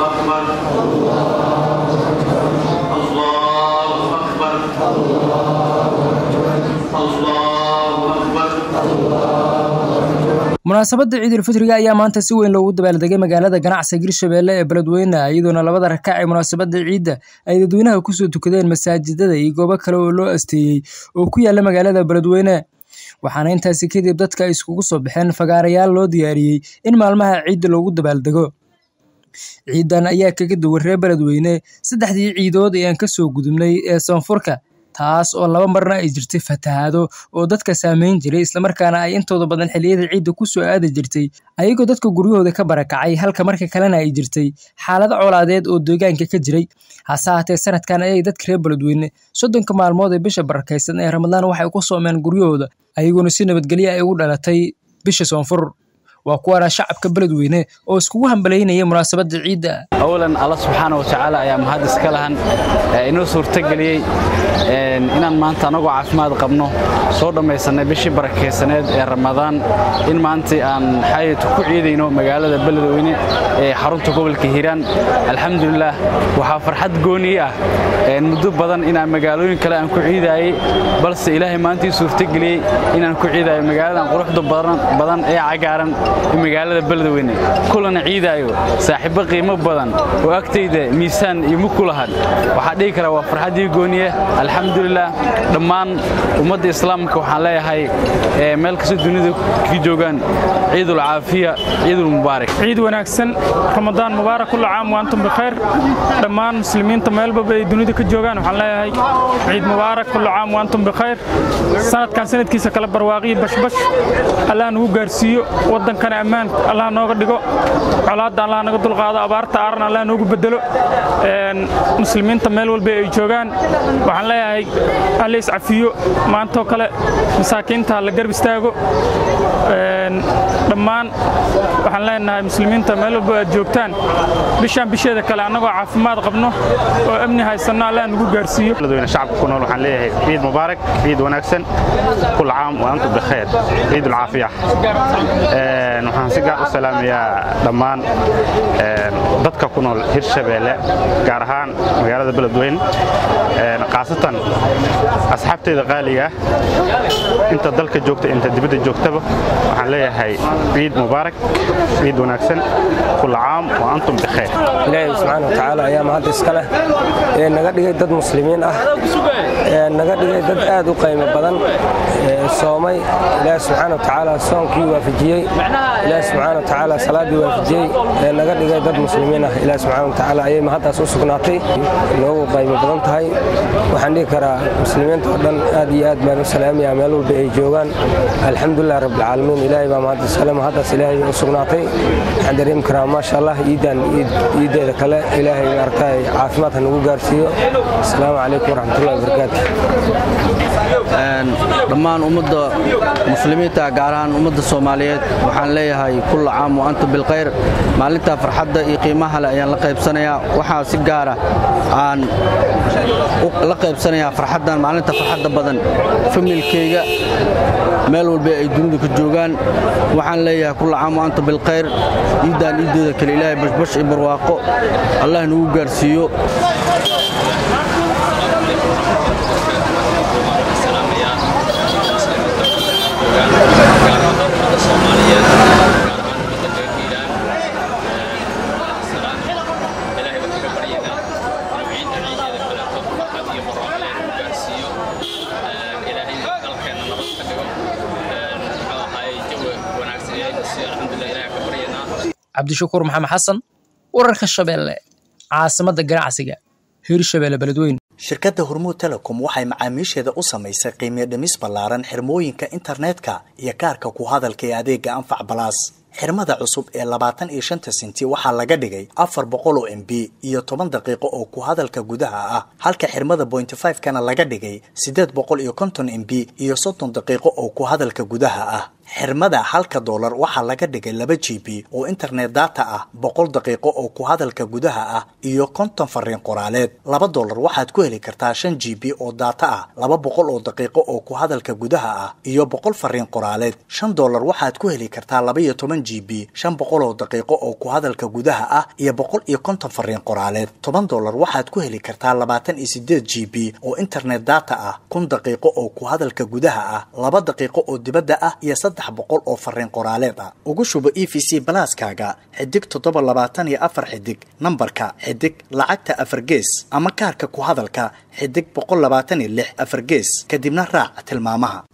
أكبر الله أكبر الله أكبر munaasabadda ciidulfitriga ayaa maanta si weyn loogu dabaaldegay magaalada ganacsiga hirshabelle ee beledweyne iyadoona labada rakac ee munaasabadda ciidda ay dadweynaha kusoo tukadeen masaajidada iyo goobo kale oo loo asteeyey oo ku yaala magaalada beledweyne waxaana intaasi kadib dadka iskugu soo baxeen fagaarayaal loo diyaariyey in maalmaha ciidda loogu dabaaldego ciidan ayaa kaga duwan reer beledweyne saddexdii ciidood ee aan kasoo gudubnay ee soonfurka taas oo laba marna ay jirtay fatahaado oo dadka saameyn jiray islamarkaana ay intooda badan xilliyada ciidda ku soo aadi jirtay ayagoo dadka guryahooda ka barakacay halka marka kalena ay jirtay xaalado colaadeed oo deegaanka ka jiray hase haatee sanadkan ayay dadka reer beledweyne soddonka maalmood ee bisha barakaysan ee ramadaan waxay ku soomeen guryahooda ayagoona si nabadgelyo ay ugu dhalatay bisha soonfur waa kuwaana shacabka beledweyne oo iskugu hambalaynaya munaasabadda ciidda awalan alla subxaana wa tacaala ayaa mahad iska lahan inoo suurtageliyey inaan maanta annagoo caafimaad qabno soo dhammaysannay bishii barakaysaneed ee ramadaan in maantii aan xayatu ku ciidayno magaalada beledweyne ee xarunta gobolka hiiraan alxamdulilaah waxaa farxad gooni ah muddo badan inaan magaalooyin kale aan ku ciidaayey balse ilaahay maantii suurtageliyey inaan ku ciidaayo magaaladan quruxda badan ee cagaaran magaalada beledweyne kulana ciidaayo saaxiibbo qiimo badan oo agtayda miisaan iyo mug ku lahan waxaa dhihi karaa waa farxaddii gooniye alxamdulilah dhammaan ummadda islaamka waxaan leeyahay meel kastoo dunida ka joogaan ciidul caafiya ciidul mubaarak ciid wanaagsan ramadaan mubaarak kulla caam waantum bikhayr dhammaan muslimiinta meelbaba ay dunida ka joogaan waxaan leeyahay ciid mubaarak kulla caam waantum bikhayr sanadkan sanadkiisa kale barwaaqiyo bashbash allah nagu gaarsiiyo waddankana ammaan allah nooga dhigo colaadda allah naga dulqaado abaarta aaran allah noogu bedelo muslimiinta meel walba ay joogaan waxaan leeyahay alla iscafiyo maantoo kale masaakiinta la garb istaago dhammaan waxaan leenahay muslimiinta meel walba aad joogtaan bishaan bisheeda kale annagoo caafimaad qabno oo amni haysanno allah nagu gaarsiiyo beledweyne shacabka ku nool waxaan leeyahay ciid mubaarak ciid wanaagsan kul caam wa antum bikhayr ciid ulcaafiya waxaan si gaar u salaamayaa dhammaan dadka ku nool hirshabeelle gaar ahaan magaalada beledweyne khaasatan asxaabteyda qaaliga ah inta dalka joogta inta dibadda joogtaba waxaan leeyahay ciid mubaarak ciid wanaagsan kul caam wa antum bikhayr ilaahay subxaana wa tacaala ayaa mahad iska leh ee naga dhigay dad muslimiin ah ee naga dhigay dad aad u qiimo badan soomay ilaahay subxaana wa tacaala soonkii waafajiyey ilaahay subxaana wa tacaala salaaddii waafajiyey ee naga dhigay dad muslimiin ah ilaahay subxaana wa tacaala ayay mahaddaas u sugnaatay noogu qiimo badan tahay waxaan dhihi karaa muslimiinta oo dhan aad iyo aad baan u salaamayaa meel walba ay joogaan alxamdulilah rabbilcaalamiin ilaahay baa mahad iskale mahaddaas ilaahay u sugnaatay waxaan dareemi karaa maasha allah iidan iiddeeda kale ilaahay maaragtay caafimaad ha nagu gaarsiiyo asalaamu calaykum waraxmatullahi wabarakaatu dhammaan ummadda muslimiinta gaar ahaan ummadda soomaaliyeed waxaan leeyahay kulla caam wa antum bilkhayr maalinta farxadda iyo qiimaha leh ayaan la qaybsanayaa waxaa si gaara aan la qaybsanayaa farxaddan maalinta farxadda badan familkayga meel walba ay dunida ka joogaan waxaan leeyahay kulla caam wa antum bilkhayr iiddaan iiddeeda kale ilaahay bashbash iyo barwaaqo allah nagu gaarsiiyo cabdishakuur maxamed xasan wararka shabeelle caasimadda ganacsiga hirshabeelle beledweyne shirkadda hormuud telecom waxay macaamiisheeda u samaysay qiimiyo dhimis ballaaran xirmooyinka internetka iyo kaarka ku hadalka ee adeega anfac balaas xirmada cusub ee labaatan iyo shanta sinti waxaa laga dhigay afar boqol oo m b iyo toban daqiiqo oo ku hadalka gudaha ah halka xirmada bointy five kana laga dhigay siddeed boqol iyo konton m b iyo soddon daqiiqo oo ku hadalka gudaha ah xirmada halka doolar waxaa laga dhigay laba g b oo internet data ah boqol daqiiqo oo ku hadalka gudaha ah iyo konton fariin qoraaleed laba doolar waxaad ku heli kartaa shan g b oo data ah laba boqol oo daqiiqo oo ku hadalka gudaha ah iyo boqol fariin qoraaleed shan doolar waxaad ku heli kartaa laba iyo toban g b shan boqol oo daqiiqo oo ku hadalka gudaha ah iyo boqol iyo konton fariin qoraaleed toban doolar waxaad ku heli kartaa labaatan iyo sideed g b oo internet data ah kun daqiiqo oo ku hadalka gudaha ah laba daqiiqo oo dibadda ah iyo saddex boqol oo fariin qoraaleed ah ugu shubo e v c balaaskaaga xidig toddoba labaatan iyo afar xidig nambarka xidig lacagta afar gees ama kaarka ku hadalka xidig boqol labaatan iyo lix afar gees kadibna raac tilmaamaha